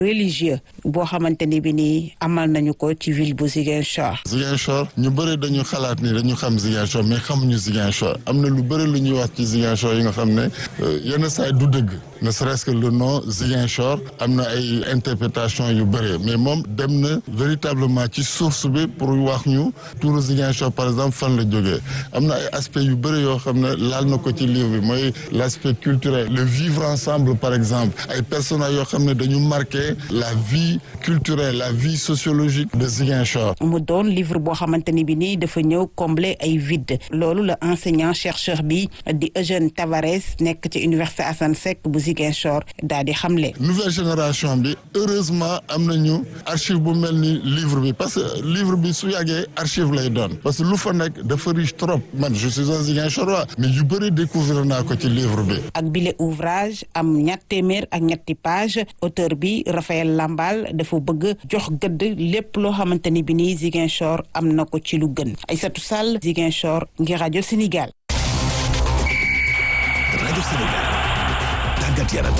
religieux boo xamante ni bi nii amal nañu ko ci ville bu Ziguinchor. Ziguinchor ñu bëri dañu xalaat ni dañu xam Ziguinchor mais xamuñu Ziguinchor am na lu bëri lu ñuy wax ci Ziguinchor yi nga xam ne yenn saay du dëgg ne serait-ce que le nom Ziguinchor am na ay interprétation yu bëri mais moom dem na véritablement ci source bi pour wax ñu turu Ziguinchor par exemple fan la jógee am na ay aspects yu bëri yoo xam ne laal na ko ci livre bi mooy l' aspect culturel le vivre ensemble par exemple ay personnages yoo xam ne dañu marqué la vie culturelle la vie sociologique de Ziguinchor. mu doon livre boo xamante ni bi nii dafa ñëw combler ay vide loolu la enseignant chercheur bi di Eugène Tavares nekk ci université Assane Seck bu Ziguinchor daal di xamle. nouvelle génération bi heureusement am nañu archive bu mel ni livre bi parce que livre bi su yàggee archive lay doon parce que lu fa nekk dafa riche trop man je suis un Ziguinchorois mais yu bëri découvrir naa ko ci livre bi. ak bile ouvrage am ñett téeméer ak ñetti page auteur bi Raphaël Lambal dafa bëgg jox gëdd lépp loo xamante ni bi nii Ziguinchor am na ko ci lu gën Aïssatou Sall Ziguinchor ngir rajo Sénégal. rajo Sénégal tàggat yaram.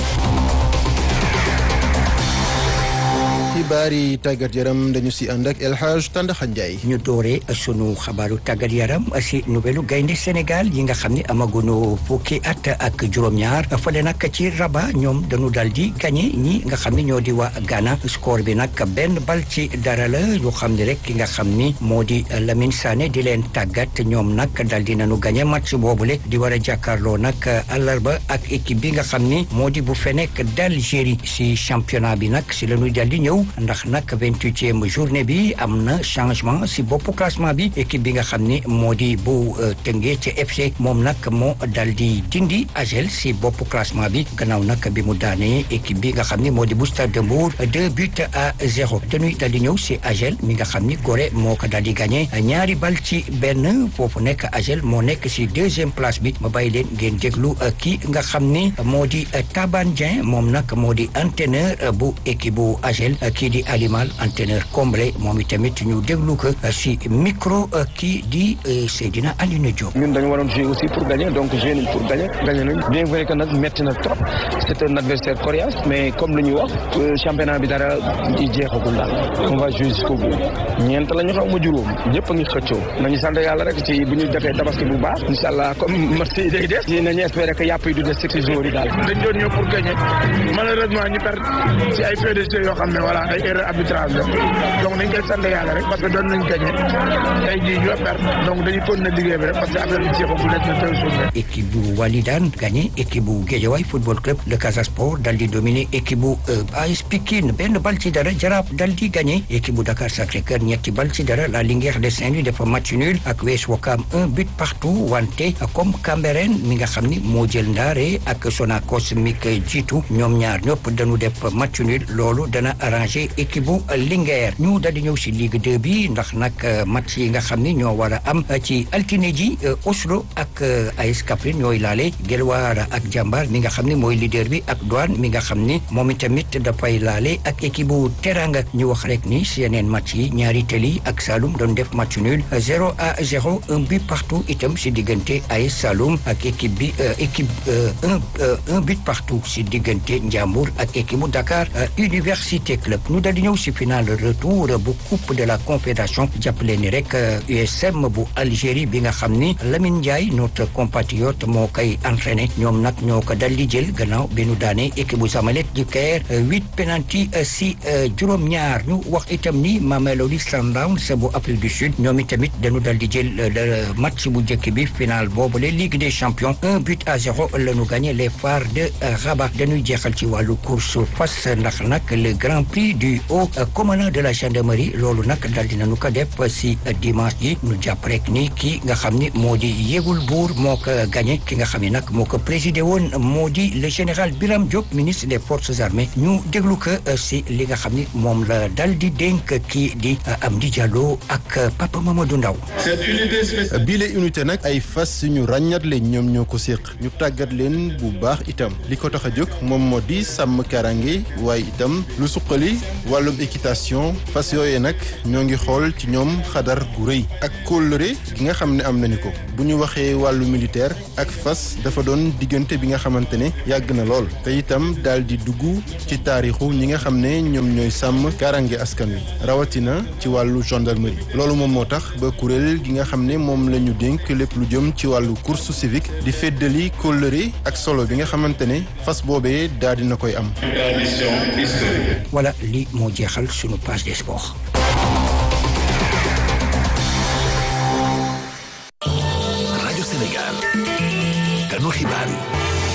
xibaar yi tàggat yaram dañu si ànd ak El Hadj Tandaxa Ndiaye. ñu dooree sunu xabaaru tàggat yaram si nouvelle gaynde Sénégal yi nga xam ne amaguñu fukki at ak juróom-ñaar fële nag ci Rabat ñoom dañu dal di gagné ñi nga xam ne ñoo di waa Ghana score bi nag benn bal ci dara la ñu xam ne rek ki nga xam ni moo di Lamine Sané di leen tàggat ñoom nag dal di nañu gagné match boobule di war a jàkkaarloo nag àllarba ak équipe bi nga xam ni moo di bu Fenech d'Algérie si championnat bi nag si la ñuy dal di ñëw. ndax nag vingt-huitième journée bi am na changement si bopp classement bi équipe bi nga xam ni moo di bu Tëngéej ci FC moom nag moo dal di dindi Agel si bopp classement bi gannaaw nag bi mu daanee équipe bi nga xam ni moo di bu Stade de Mbour deux buts à zéro dañuy dal di ñëw si Agel mi nga xam ni Gorée moo ko dal di gagné ñaari bal ci benn foofu nekk Agel moo nekk si deuxième place bi ma bàyyi leen ngeen déglu kii nga xam ni moo di Taban Dieng moom nag moo di entraîneur bu équipe bu Agel kii di Alimal entraîneur comblé moom itamit ñu déglu ko si micro kii di Seydina Alioune Diop. ñun dañu waroon jouer aussi pour gagner donc jouer nañ pour gagner gagner nañ bien vrai que nag métti na trop c'est un adversaire coriace mais comme lu ñuy wax championnat bi dara di jeexagul daal on va jouer jusqu'au bout ñeent la ñu xaw ma juróom ñëpp a ngi xëccoo nañu sant yàlla rek ci bu ñu defee tabaski bu baax incha allah comme match yi day des nañu espérer que yàpp yi du des ci jours yi daal. dañ doon ñëw pour gagner malheureusement ñu perdre ci ay faits de jeu yoo xam ne voilà ay erreur arbitrage la donc dañ koy sant yàlla rek parce que doon nañ gagné tey jii ñu perdre donc dañuy continuer liggéey bi rek parce que affaire bi jeexagul nekk na tey suuf équipe bu Walidane gagné équipe bu Guédiawaye football club le Casa Sport dal di dominer équipe bu AS Pikine benn bal ci dara Jaraaf dal di gagné équipe bu Dakar Sacré-Cœur ñetti bal ci dara la Linguère de Saint-Louis dafa match nul ak US Ouakam un but partout wante comme Cambérène mi nga xam ni moo jël ndaare ak Sonacos mi ko jiitu ñoom ñaar ñëpp dañu def match nul loolu dana arrangé équipe bu Linguère ñu dal di ñëw si Ligue 2 bi ndax nag match yi nga xam ni ñoo war a am ci altine ji Oslo ak AS Kaffrine ñooy laale Guelwaar ak Jambar mi nga xam ni mooy leader bi ak Douane mi nga xam ni moom itamit dafay laale ak équipe bu Teranga ñu wax rek ni si yeneen match yi ñaari teli ak Saloum doon def match nul zéro à zéro un but partout itam si diggante AS Saloum ak équipe bi équipe un un but partout si diggante Ndiambour ak équipe bu Dakar Université Club ñu dal di ñëw si final retour bu coupe de la confédération jàppale ni rek USM bu Algérie bi nga xam ni Lamine Ndiaye notre compatriote moo koy entraîné ñoom nag ñoo ko dal di jël gannaaw bi nu daane équipe bu Zamalek du Caire huit penalty si juróom-ñaar ñu wax itam ni Mamelodi Sundowns bu Afrique du Sud ñoom itamit dañu dal di jël match bu njëkk bi final boobu la Ligue des champions un but à zéro la ñu gagné les phares de Rabat dañuy jeexal ci wàllu course fas ndax nag le grand prix du haut commandant de la gendarmerie loolu nag dal di nañu ko def si dimanche ji ñu jàpp rek ni kii nga xam ni moo di yégul buur moo ko gagné ki nga xam ni nag moo ko présidé woon moo di le général Biram Diop ministre des forces armées ñu déglu ko si li nga xam ni moom la dal di dénk kii di Amdi Diallo ak Papa Mamadou Ndaw bile unité nag ay fas ñu ràññat leen ñoom ñoo ko séq ñu tàggat leen bu baax itam li ko tax a jóg moom moo di sàmm karange waaye itam lu suqali wàllum équitation fas yooyee nag ñoo ngi xool ci ñoom xadar gu rëy ak kóllëre gi nga xam ne am nañu ko bu ñu waxee wàllu militaire ak fas dafa doon diggante bi nga xamante ne yàgg na lool te itam daal di dugg ci taarixu ñi nga xam ne ñoom ñooy sàmm kaaraange askan wi rawatina ci wàllu gendarmerie loolu moom moo tax ba kuréel gi nga xam ne moom la ñu dénk lépp lu jëm ci wàllu course civique di feddali kóllëre ak solo bi nga xamante ne fas boobee daal dina koy am. voilà lii moo jeexal sunu page des sports. rajo Sénégal kanu xibaar yi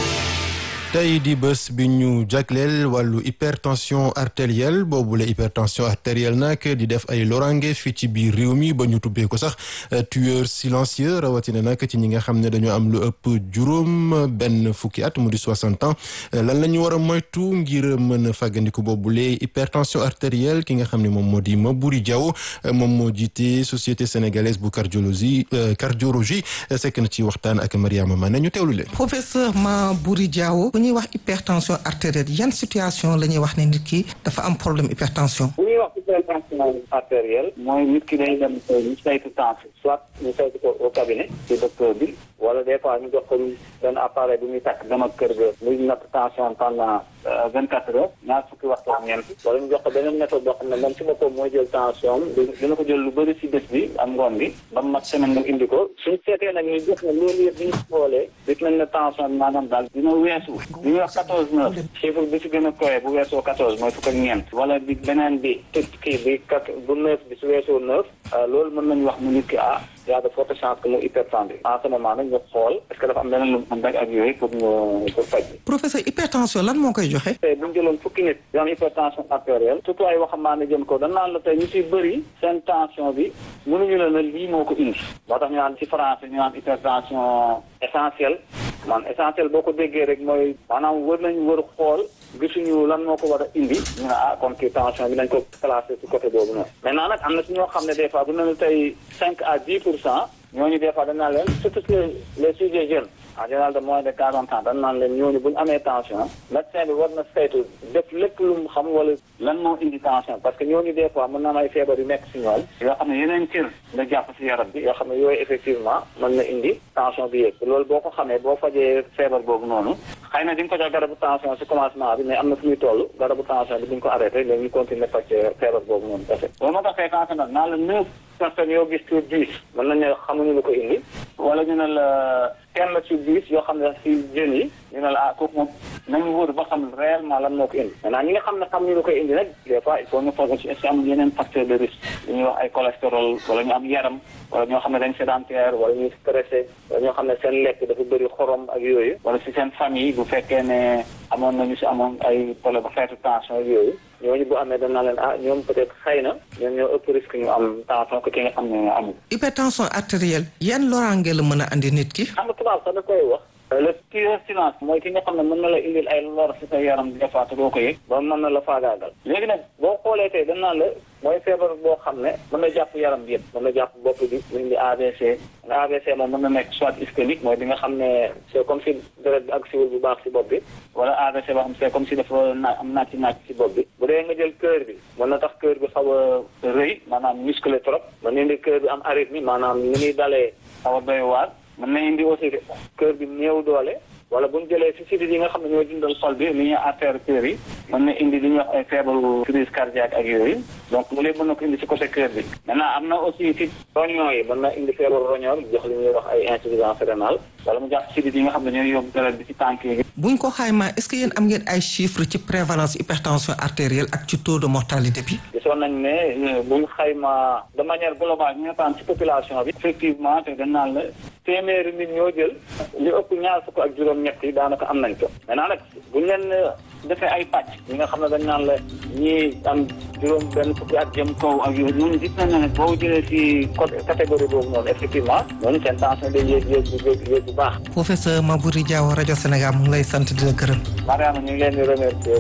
tey di bés bi ñu jagleel wàllu hypertension artérielle boobule hypertension artérielle nag di def ay lorange fii ci biir réew mi ba ñu tubbee ko sax tueur silencieux rawatina nag ci ñi nga xam ne dañoo am lu ëpp juróom benn fukki at mu di soixante ans lan la ñu war a moytu ngir mën a fàggandiku boobule hypertension artérielle ki nga xam ne moom moo di Maboury Diaw moom moo jiite société sénégalaise bu cardiologie cardiologie sekk na ci waxtaan ak Mariama Mané ñu teewlu leen. professeur Maboury Diaw. bu ñuy wax hypertension artérielle yan situation la ñuy wax ne nit ki dafa am problème hypertension. bu ñuy wax hypertension artérielle mooy nit ki day dem ñu saytu tension soit ñu saytu ko au cabinet ci docteur bi wala des fois ñu jox ko benn appareil bu muy takk dem ak kër ga muy natt tension pendant vingt quatre heures ñaar fukki waxtu ak ñeent wala ñu jox ko beneen méthode boo xam ne moom ci boppam mooy jël tension dina ko jël lu bëri si bés bi am ngoon bi ba mu mat semaine mu indi ko suñ seetee nag ñu gis ne loolu yëpp bi ñu xoolee gis nañ ne tension bi maanaam daal dina weesu li ñuy wax quatorze neuf chiffre bi si gën a koyee bu weesoo quatorze mooy fukk ak ñeent wala bi beneen bi kii bi quatre bu neuf bi su weesoo neuf loolu mën nañu wax mu nit ki ah y a de fortes chances que mu hypertendu en ce moment nag ñu xool est-ce que dafa am leneen lu mu rek ak yooyu pour ñu pour faj bi professeur hypertension lan moo koy joxe. tey bu ñu jëloon fukki nit yu am hypertension artérielle surtout ay waxambaane jëm ko dañ naan la tey ñu ciy bëri seen tension bi mënuñu la ne lii moo ko indi moo tax ñu naan ci français ñu naan hypertension essentielle man essentiel boo ko déggee rek mooy maanaam wër nañu wër xool gisuñu lan moo ko war a indi ñu ne ah comme kii tension bi nañ ko classé ci côté boobu noonu maintenant nag am na ci ñoo xam ne des fois bu ne la tey cinq à dix pour cent ñooñu des fois dañ naan leen surtout les les sujets jeunes en général de moins de quarante ans dañ naan leen ñooñu bu ñu amee tension médecin bi war na saytu def lépp lu mu xam wala lan moo indi tension parce que ñooñu des fois mën na am ay feebar yu nekk si ñoom yoo xam ne yeneen cër nga jàpp si yaram bi yoo xam ne yooyu effectivement mën na indi tension bi yéeg loolu boo ko xamee boo fajee feebar boobu noonu xëy na di nga ko jox garabu tension si commencement bi mais am na fu muy toll garabu tension bi di nga ko arrêté léegi ñu continuer faj feebar boobu noonu kese loolu moo tax fréquence nag naa la neuf personnes yoo gis sur dix mën nañ ne xamuñu lu ko indi wala ñu ne la kenn ci dix yoo xam ne si jeunes yi ñu ne la ah kooku moom nañu wóor ba xam réellement lan moo ko indi maintenant ñi nga xam ne xamuñu lu koy indi nag des fois il faut ñu foog ci est-ce que am yeneen facteur de risque li ñuy wax ay cholestérol wala ñu am yaram wala ñoo xam ne dañ sédentaire wala ñuy stressé wala ñoo xam ne seen lekk dafa bëri xorom ak yooyu wala si seen famille bu fekkee ne amoon nañu si amoon ay problème bu xeetu tension ak yooyu ñooñu bu amee dañ naa leen ah ñoom peut-être xëy na ñoom ñoo ëpp risque ñu am tension que ki nga xam ne amul. hypertension artérielle yan loraange la mën a andi nit ki. xam nga tubaab sax da koy wax. le tueur silence mooy ki nga xam ne mën na la indil ay lor si sa yaram des fois te doo ko yëg ba mën na la faagaagal léegi nag boo xoolee tey dañ naan la mooy feebar boo xam ne mën na jàpp yaram bi yëpp mën na jàpp bopp bi mu indi AVC nga AVC moom mën na nekk soit ischémique mooy bi nga xam ne c'est comme si deret bi ak siwul bu baax si bopp bi wala AVC boo xam c'est comme si dafa naa am naaj ci naaj si bopp bi bu dee nga jël cœur bi mën na tax cœur bi xaw a rëy maanaam musclé trop mën na indi cœur bi am arythmie maanaam ni muy dalee xaw a doy waar mën na indi aussi cœur bi néew doole wala bu ñu jëlee si sidit yi nga xam ne ñoo dundal xol bi li ñuy artère cœur yi mën na indi li ñuy wax ay feebaru crise cardiaque ak yooyu donc mu léegi mën na ko indi si côté cœur bi maintenant am na aussi si roñoo yi mën na indi feebaru roñoo jox li ñuy wax ay insuffisance rénale wala mu jàpp sidit yi nga xam ne ñooy yóbbu deret bi si tànk yi buñ ko xaymaa est-ce que yéen am ngeen ay chiffres ci prévalence hypertension artérielle ak ci taux de mortalité bi gisoon nañ ne buñ xaymaa de manière globale ñu ngetaan ci population bi effectivement te dañ naan la téeméeri nit ñoo jël li ëpp ñaar fukk ak juróom-ñett yi daanaka am nañ ko maintenant nag buñ leen defee ay pàcc ñi nga xam ne dañ naan la ñii am juróom benn fukki at jëm kaw ak yooyu ñooñu gis nañ ne boo jëlee ci côté catégorie boobu noonu effectivement ñooñu seen tension day yéeg yéeg bu yéeg yéeg bu baax professeur Maboury Diaw rajo Sénégal mu ngi lay sant di la gërëm Mariama ñu ngi leen di remercier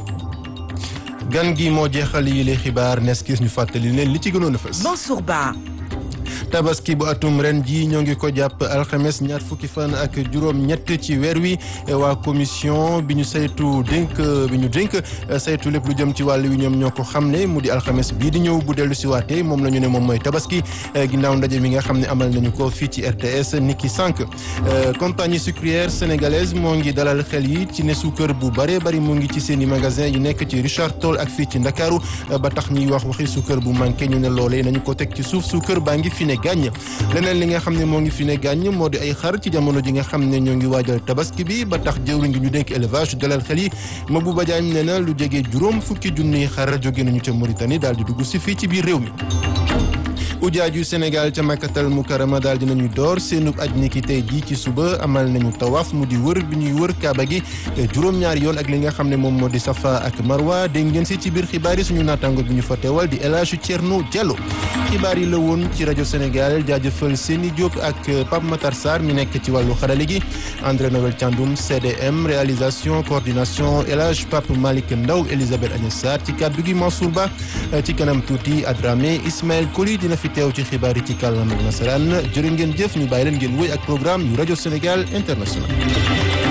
gan gi moo jeexal yi les xibaar nes gis ñu fàttali leen li ci gënoon a fës Mansour Ba tabaski bu atum ren ji ñoo ngi ko jàpp alxames ñaar fukki fan ak juróom-ñett ci weer wi waa commission bi ñu saytu dénk bi ñu dénk saytu lépp lu jëm ci wàll wi ñoom ñoo ko xam ne mu di alxames bii di ñëw bu dellu si waatee moom la ñu ne moom mooy tabaski ginnaaw ndaje mi nga xam ne amal nañu ko fii ci RTS niki sànq compagnie sucrière sénégalaise moo ngi dalal xel yi ci ne suukar bu bëree bëri mu ngi ci seen i magasin yi nekk ci Richard Toll ak fii ci Ndakaaru ba tax ñuy wax waxi suukar bu manqué ñu ne loolee nañu ko teg ci suuf suukar baa ngi fi ne gàññ leneen li nga xam ne moo ngi fi ne gàññ moo di ay xar ci jamono ji nga xam ne ñoo ngi waajal tabaski bi ba tax jëwriñ ngi ñu dénk élevage dalal xel yi Mabouba Diagne nee na lu jege juróom fukki junniy xar jóge nañu ca Mauritanie daal di dugg si fii ci biir réew mi ujaaju Sénégal ca Makkatal Mukarrama daal dinañu door seenub aj niki tey jii ci suba amal nañu tawaaf mu di wër bi ñuy wër kaaba gi juróom-ñaari yoon ak li nga xam ne moom moo di Safa ak Marwa dégg ngeen si ci biir xibaar yi suñu naataango bi ñu fa teewal di El Hadj Thierno Diallo xibaar yi la woon ci rajo Sénégal jaajëfal Seni Diop ak Pape Matar Sarr mi nekk ci wàllu xarale gi André Noël Thiandoum CDM réalisation coordination El Hadj Pape Malick Ndaw Elisabeth Agnès Sarr ci kàddu gi Mansour Ba ci kanam tuuti Adramé Ismaël Koli dina fi teew ci xibaar yi ci kàllaama nasaraan jërë ngeen jëf ñu bàyyi leen ngeen wéy ak programme yu rajo Sénégal international